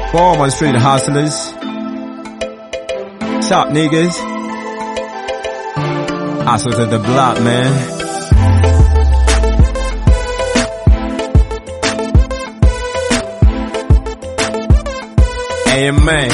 For all my street hustlers. Top niggas. Hustle to the block, man. Amen.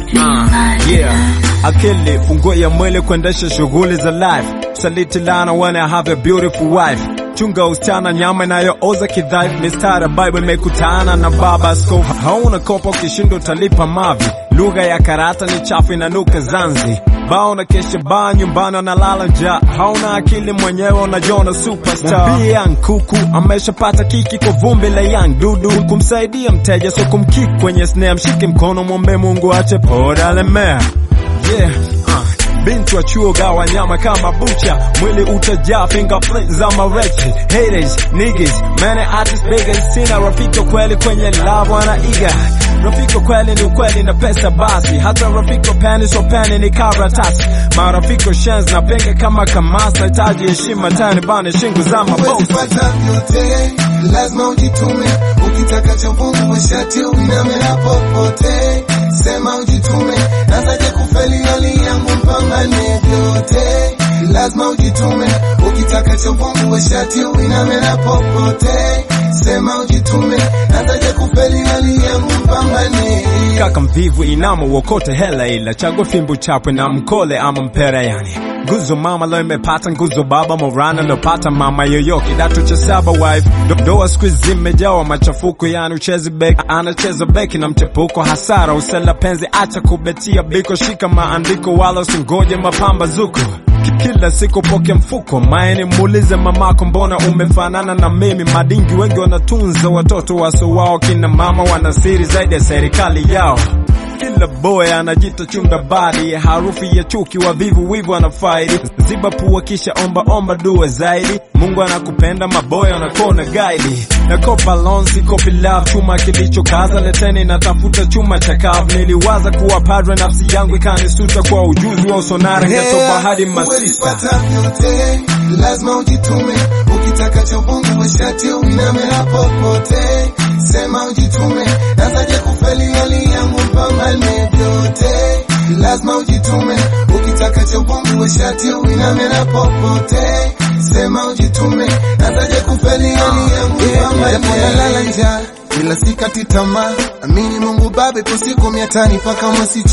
Uh, yeah. Akili funguo ya mwili kuendesha shughuli za life. Saliti lana when I have a beautiful wife. Chunga usichana nyama inayooza kidhaifu. Mistari ya Bible imekutana na baba askofu. Hauna kopa ukishinda utalipa mavi. Lugha ya karata ni chafu inanuka Zanzi. Bao na kesha baa nyumbani wanalala njaa. Hauna akili mwenyewe unajiona superstar. Mwambie young kuku ameshapata kiki kwa vumbi la young dudu. Kumsaidia mteja so kumkick kwenye snare. Mshike mkono mwombe Mungu ache poda lemea. Yeah, uh. Binti wa chuo gawa nyama kama bucha, mwili utajaa fingerprints za marechi. Haters, niggas, many artists beggars, sina rafiki kweli kwenye love wanaiga. Rafiki kweli ni ukweli na pesa basi, hata rafiki peni so peni ni karatasi. Marafiki shens na penga kama kamasi, nahitaji heshima tani bane shingo za mabosi. Usipata vyote lazima ujitume, ukitaka cha Mungu weshati uiname na popote, sema ujitume, nazaje kufeli hali yangu mpambane vyote, lazima ujitume, ukitaka cha Mungu weshati uiname na popote, sema ujitume, nazaje kufeli hali yangu mpambane kaka mvivu inama uokote hela ila chagua fimbo chapwe na mkole ama mpera yani nguzo mama leo imepata nguzo baba morana lopata mama yoyo kidato cha saba wife Do- ndoa siku hizi zimejawa machafuko yani uchezi beki anacheza beki na mchepuko hasara usela penzi acha kubetia biko shika maandiko wala usingoje mapambazuko Ki- kila siku poke mfuko maeni muulize mamako mbona umefanana na mimi madingi wengi wanatunza watoto waso wao kina mama wana siri zaidi ya serikali yao kila boy anajita chunga badi harufu ya chuki wavivu wivu anafaidi ziba pua kisha omba omba dua zaidi mungu anakupenda maboy anakona gaidi na kopa lonsi kopi love chuma kilichokaza leteni natafuta chuma cha kavu niliwaza kuwa padre nafsi yangu ikanisuta kwa ujuzi wa usonara ngetopa hadi masista Usipata vyote lazima ujitume, ukitaka cha Mungu weshati uiname na popote, sema ujitume, nazaje kufeli hali yangu mpambane vyote, lazima ujitume, ukitaka cha Mungu weshati uiname na popote, sema ujitume, nazaje kufeli hali yangu mpambane nalala njaa ila sikati tamaa, amini Mungu Baba, ipo siku miatani paka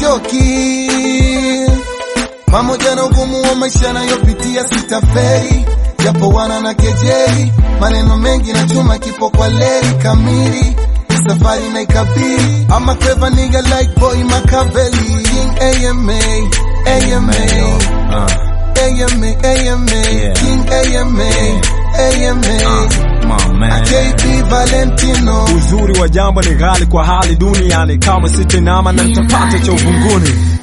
mwasichoki pamoja na ugumu wa maisha nayopitia sitaferi, japo wana na kejeli, maneno mengi na chuma kipo kwa leri kamili, safari na ikabiri. I'm a clever nigga like boy Machiavelli, King AMA, AMA, uh, AMA, AMA, Yeah. King AMA, AMA, come on, man. JP Valentino. uzuri wa jambo ni ghali kwa hali duniani kama sitinama na nitapata cha uvunguni